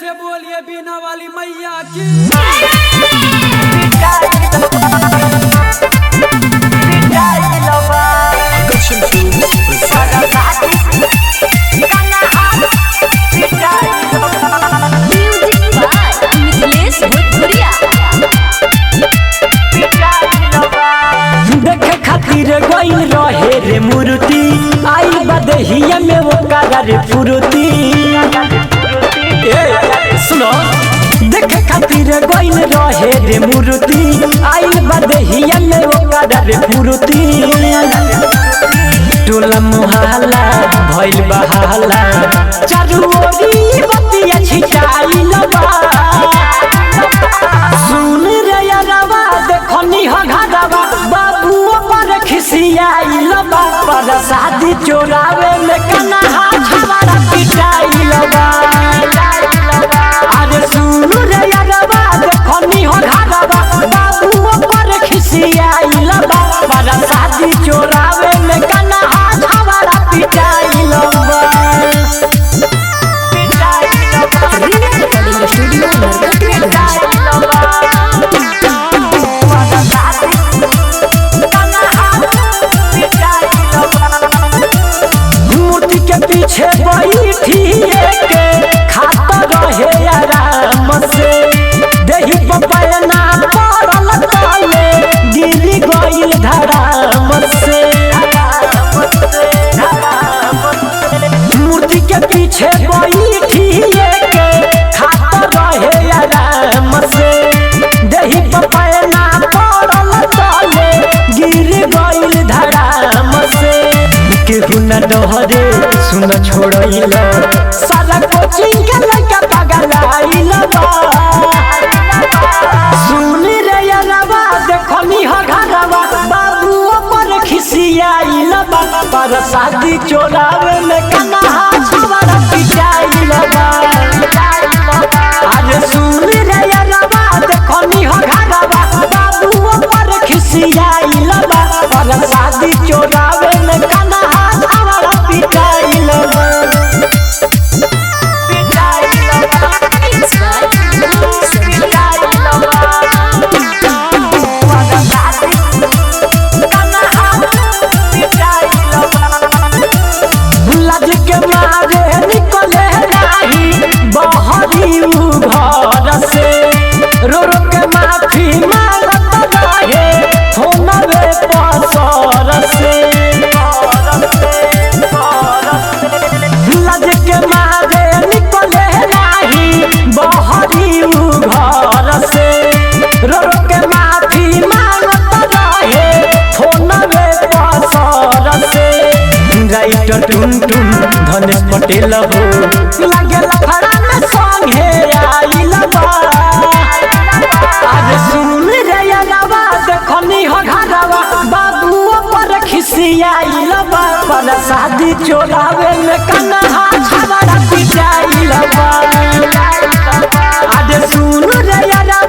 से बोलिए बीना वाली मैया की म्यूजिक बाय मिथिलेश भोजपुरिया देखे खातिर गइल रहे रे मूर्ति आई बदहिया में वो रे फुरुति ए, सुनो देखे खातिर गइल रहे रे मूर्ति आई बदहिया में वो रे फुरुति टोला मुहाला भइल बहाला चारू ओरी बतिया छिटाइल बा सुन रे यारवा देखनी हो घरवा बाबू पर खिसियाइल बा पर शादी चोरावे में कन्हा छवाड़ा पिटाइल बा अरे सुन रे यारवा देखनी हो घरवा बाबू पर खिसियाइल बा पर शादी चोरावे में कन्हा छवाड़ा पिटाइल बा रिकॉर्डिंग स्टूडियो नरकटिया मूर्ति के पीछे बैठी के खाता रहे आराम से देही पपैना पड़ल तले गिरी गइल धराम से मूर्ति के पीछे बैठी के खाता रहे आराम से देही पपैना पड़ल तले गिर गइल धराम से केहू न डहरे सुन छोड़इल सारा कोचिंग के लड़का पगलाइल बा सुन रे यारवा देखनी हो घरवा बाबू पर खिसियाइल बा पर शादी चोरावे में कन्हा छवाड़ा पिटाइल बा अरे सुन रे यारवा देखनी हो घरवा बाबू पर खिसियाइल बा पर शादी चोरावे में कन्हा छवाड़ा पिटाइल बा It's by लज के मारे निकले नाही बहरी उ घर से रो रो के माफी मांगत रहे फोनवे पसर से लज के मारे निकले नाही बहरी उ घर से रो रो के माफी मांगत रहे फोनवे पसर से राइटर टुन टुन धनेश पटेल हो लागल खड़ा में संगे आइल बा अरे सुन रे यारवा देखनी हो घरवा बाबू पर खिसियाइल बा पर शादी चोरावे में कन्हा छवाड़ा पिटाइल बा अरे सुन रे यारवा